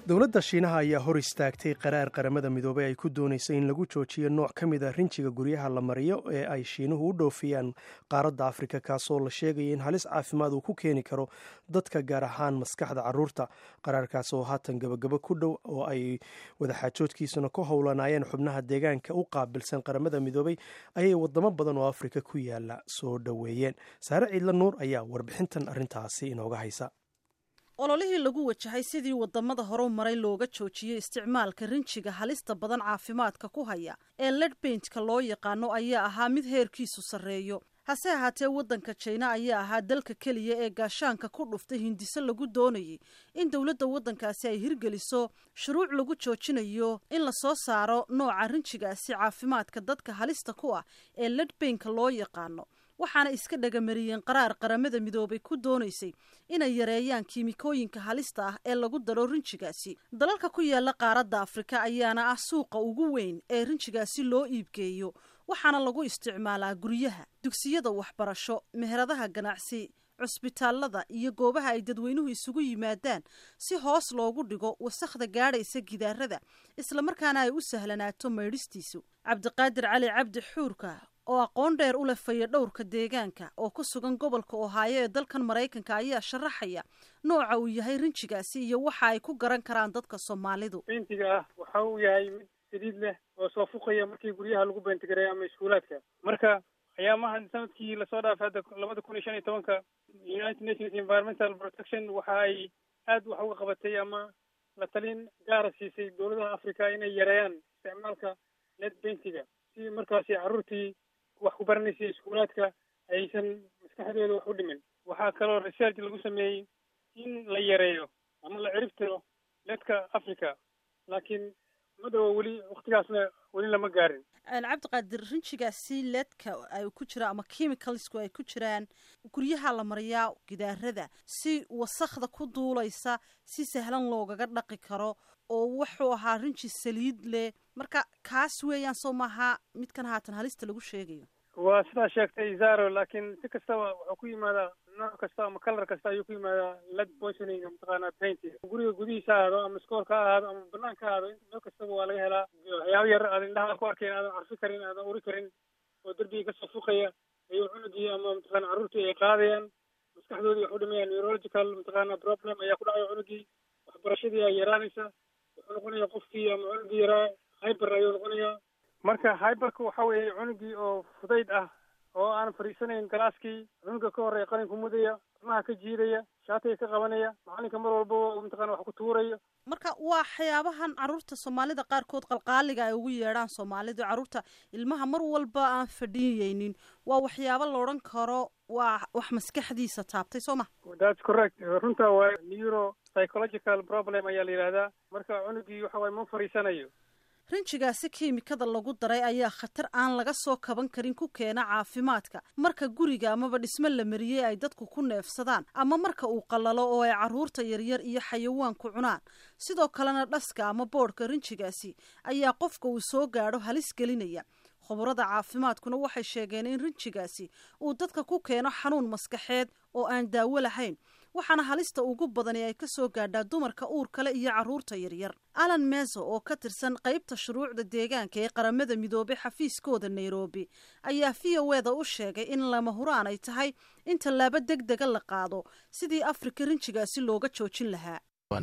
dowladda shiinaha ayaa hor istaagtay qaraar qaramada midoobey ay ku doonaysay in lagu joojiyo nooc ka mid a rinjiga guryaha la mariyo ee ay shiinuhu u dhoofiyaan qaaradda afrika kaasoo la sheegaya in halis caafimaad uu ku keeni karo dadka gaar ahaan maskaxda caruurta qaraarkaas oo haatan gabagabo ku dhow oo ay wadaxaajoodkiisuna ku howlanaayeen xubnaha deegaanka u qaabilsan qaramada midoobey ayay wadamo badan oo afrika ku yaala soo dhoweeyeen saare ciidla nuur ayaa warbixintan arrintaasi inooga haysa ololihii lagu wajahay sidii wadamada horu maray looga joojiyey isticmaalka rinjiga halista badan caafimaadka ku haya ee ledbaintka loo yaqaano ayaa ahaa mid heerkiisu sarreeyo hase ahaatee waddanka jina ayaa ahaa dalka keliya ee gaashaanka ku dhuftay hindiso lagu doonayay in dowladda waddankaasi ay hirgeliso shuruuc lagu joojinayo in lasoo saaro nooca rinjigaasi caafimaadka dadka halista ku ah ee ledbainka loo yaqaano waxaana iska dhagamariyeen qaraar qaramada midoobay ku doonaysay inay yareeyaan kiimikooyinka halista ah ee lagu daro rinjigaasi dalalka ku yaala qaaradda afrika ayaana ah suuqa ugu weyn ee rinjigaasi loo iibgeeyo waxaana lagu isticmaalaa guryaha dugsiyada waxbarasho meheradaha ganacsi cusbitaalada iyo goobaha ay dadweynuhu isugu yimaadaan si hoos loogu dhigo wasakhda gaadhaysa gidaarada islamarkaana ay u sahlanaato maydhistiisu cabdiqaadir cali cabdi xuurka oo aqoon dheer u leh faya dhowrka deegaanka oo ku sugan gobolka ohaayo ee dalkan maraykanka ayaa sharaxaya nooca uu yahay rinjigaasi iyo waxa ay ku garan karaan dadka soomaalidu bentiga ah waxa uu yahay mid saliid leh oo soo fuqaya markii guryaha lagu beentigareeyo ama iskuulaadka marka ayaamahan sanadkii lasoo dhaafay hadda labada kun iyo shan iyo tobanka united nations environmental protection waxa ay aad wax uga qabatay ama la talin gaara siisay dowladaha africa inay yareeyaan isticmaalka led bentiga si markaasi carruurtii wax ku baranaysa iskuulaadka aysan maskaxdooda wax u dhimin waxaa kaloo research lagu sameeyey in la yareeyo ama la ciribtiro ledka africa laakiin madhowa weli waktigaasna weli lama gaarin cabdiqaadir rinjigaasi ledka ay ku jiraan ama chemicalsku ay ku jiraan guryaha la mariyaa gidaarada si wasakda ku duulaysa si sahlan loogaga dhaqi karo oo wuxuu ahaa rinji saliid leh marka kaas weeyaan soo maaha midkan haatan halista lagu sheegayo waa sidaa sheegtay zaro laakiin si kastaba wuxuu ku yimaadaa nooc kasta ama kalar kasta ayuu ku yimaadaa led poisoning mataqaana paint guriga gudihiisa ha ahaado ama iskoolka ha ahaado ama banaanka ha ahaado meel kastaba waa laga helaa waxyaaba yar aad indhaha ku arkayn aadan carfi karin aadan uri karin oo derbiga kasoo fuqaya ayuu cunugii ama mataqaana carruurtii ay qaadayaan maskaxdoodii wax u dhimayaan neurological mataqaana problem ayaa ku dhacaya cunugii waxbarashadii ay yaraanaysa wuxuu noqonaya qofkii ama cunugii yaraa hyber ayuu noqonayaa marka hyberka waxa weeye cunugii oo fudayd ah oo aan fadhiisanayn galaaskii cunuga ka horreeya qalinka mudaya timaha ka jiidaya shaatiga ka qabanaya macalinka mar walbaba mataqana wax ku tuurayo marka waa waxyaabahan carruurta soomaalida qaarkood qalqaaliga ay ugu yeedhaan soomaalidu carruurta ilmaha mar walba aan fadhiyeynin waa waxyaabo la odhan karo waa wax maskaxdiisa taabtay soo ma thats correct runta waa neuro psychological problem ayaa la yidhahdaa marka cunugii waxa waye ma fadhiisanayo rinjigaasi kiimikada lagu daray ayaa khatar aan laga soo kaban karin ku keena caafimaadka marka guriga amaba dhismo la mariyey ay dadku ku neefsadaan ama marka uu qallalo oo ay carruurta yaryar iyo xayawaanku cunaan sidoo kalena dhaska ama boodhka rinjigaasi ayaa qofka uu soo gaadho halis gelinaya khubarada caafimaadkuna waxay sheegeen in rinjigaasi uu dadka ku keeno xanuun maskaxeed oo aan daawo lahayn waxaana halista ugu badani ay kasoo gaadhaa dumarka uur kale iyo carruurta yaryar alan meso oo ka tirsan qaybta shuruucda deegaanka ee qaramada midoobay xafiiskooda nairobi ayaa v o eda u sheegay in lama huraan ay tahay in tallaabo deg dega la qaado sidii afrika rinjigaasi looga joojin lahaa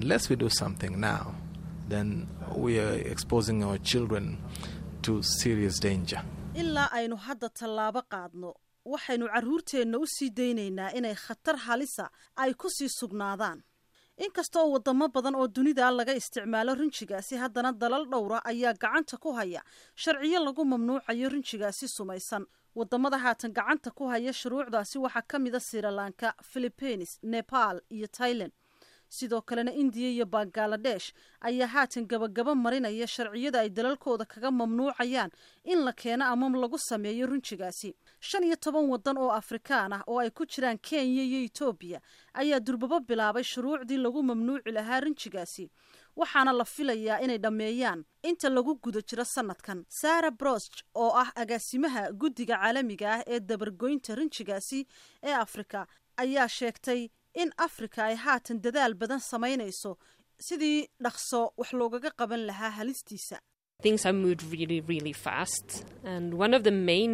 ilaa aynu hadda tallaabo qaadno waxaynu carruurteenna u sii daynaynaa inay khatar halisa ay ku sii sugnaadaan inkastoo wadamo badan oo dunida laga isticmaalo rinjigaasi haddana dalal dhowra ayaa gacanta ku haya sharciyo lagu mamnuucayo rinjigaasi sumaysan wadamada haatan gacanta ku haya shuruucdaasi waxaa ka mida sirilanka philippines nepal iyo tailand sidoo kalena indiya iyo bangaladesh ayaa haatan gabagaba marinaya sharciyada ay dalalkooda kaga mamnuucayaan in la keeno ama lagu sameeyo rinjigaasi shan iyo toban waddan oo afrikaan ah oo ay ku jiraan kenya iyo etoobiya ayaa durbabo bilaabay shuruucdii lagu mamnuuci lahaa rinjigaasi waxaana la filayaa inay dhammeeyaan inta lagu guda jiro sanadkan sara brosch oo ah agaasimaha guddiga caalamiga ah ee dabargoynta rinjigaasi ee afrika ayaa sheegtay in afrika ay haatan dadaal badan samaynayso sidii dhaqso wax loogaga qaban lahaa halistiisa Things have moved really, really fast. And one of the main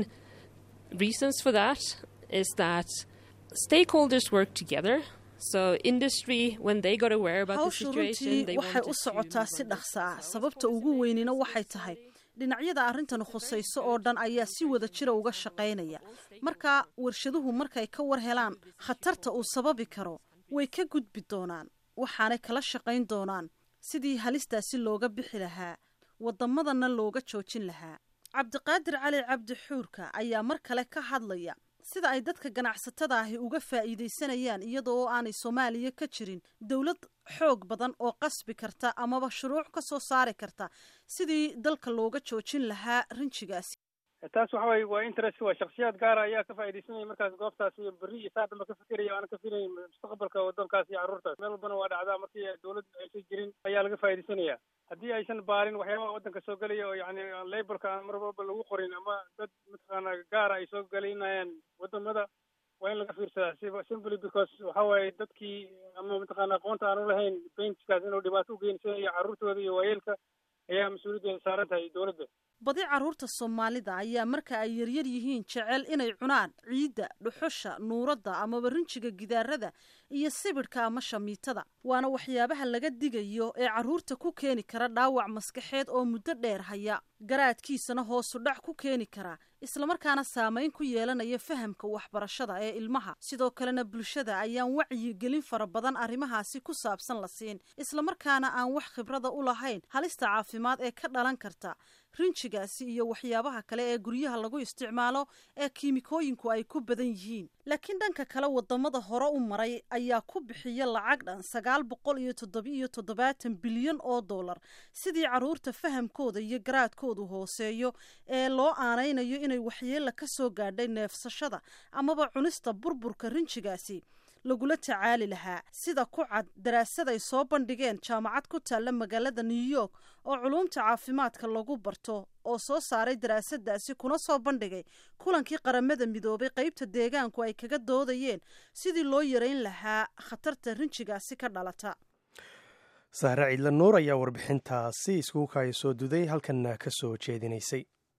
reasons for that is that stakeholders work together. So industry, when they got aware about the hawshu situation, runtii they waxay wanted u to socotaa si dhaqso ah sababta ugu weynina waxay tahay dhinacyada arrintan khusayso oo dhan ayaa si wada jira uga shaqaynaya marka warshaduhu markay ka war helaan khatarta uu sababi karo way ka gudbi doonaan waxaanay kala shaqayn doonaan sidii halistaasi looga bixi lahaa waddamadana looga joojin lahaa cabdiqaadir cali cabdi xuurka ayaa mar kale ka hadlaya sida ay dadka ganacsatada ahi uga faa'iidaysanayaan iyada oo aanay soomaaliya ka jirin dowlad xoog badan oo qasbi karta amaba shuruuc ka soo saari karta sidii dalka looga joojin lahaa rinjigaasi taas waxa waye waa interest waa shaksiyaad gaara ayaa ka faaidaysanaya markaas goobtaas iyo berri iyo saa dhanba ka fikiraya aana ka filayn mustaqbalka waddankaas iyo carruurtaas meel walbana waa dhacdaa markii dowlad aysan jirin ayaa laga faaidaysanaya haddii aysan baarin waxyaabaha waddanka soo gelaya oo yani laborka aan mar walba lagu qorin ama dad mataqaana gaara ay soo gelinayaan waddamada waa in laga fiirsadaa siba simply because waxa waaye dadkii ama mataqaana aqoonta aan ulahayn paintkaas inuu dhibaato ugeynsanaya carruurtooda iyo waayeelka ayaa mas-uuliyaddeeda saaran tahay dowladda badi carruurta soomaalida ayaa marka ay yaryar yihiin jecel inay cunaan ciidda dhuxusha nuuradda amaba rinjiga gidaarada iyo sibidhka ama shamiitada waana waxyaabaha laga digayo ee carruurta ku keeni kara dhaawac maskaxeed oo muddo dheer haya garaadkiisana hoosu dhac ku keeni kara islamarkaana saamayn ku yeelanaya fahamka waxbarashada ee ilmaha sidoo kalena bulshada ayaan wacyigelin fara badan arrimahaasi ku saabsan la siin islamarkaana aan wax khibrada u lahayn halista caafimaad ee ka dhalan karta rinjigaasi iyo waxyaabaha kale ee guryaha lagu isticmaalo ee kiimikooyinku ay ku badan yihiin laakiin dhanka kale wadamada hore u maray ayaa ku bixiya lacag dhan sagaal boqol iyo toddobiiyo toddobaatan bilyan oo dollar sidii carruurta fahamkooda iyo garaadkoodu hooseeyo ee loo aanaynayo inay waxyeella ka soo gaadhay neefsashada amaba cunista burburka rinjigaasi lagula tacaali lahaa sida ku cad daraasad ay soo bandhigeen jaamacad ku taalla magaalada new york oo culuumta caafimaadka lagu barto oo soo saaray daraasadaasi kuna soo bandhigay kulankii qaramada midoobay qeybta deegaanku ay kaga doodayeen sidii loo yareyn lahaa khatarta rinjigaasi ka dhalata sahre ciidla nuur ayaa warbixintaasi iskugu kaaya soo duday halkanna ka soo jeedinaysay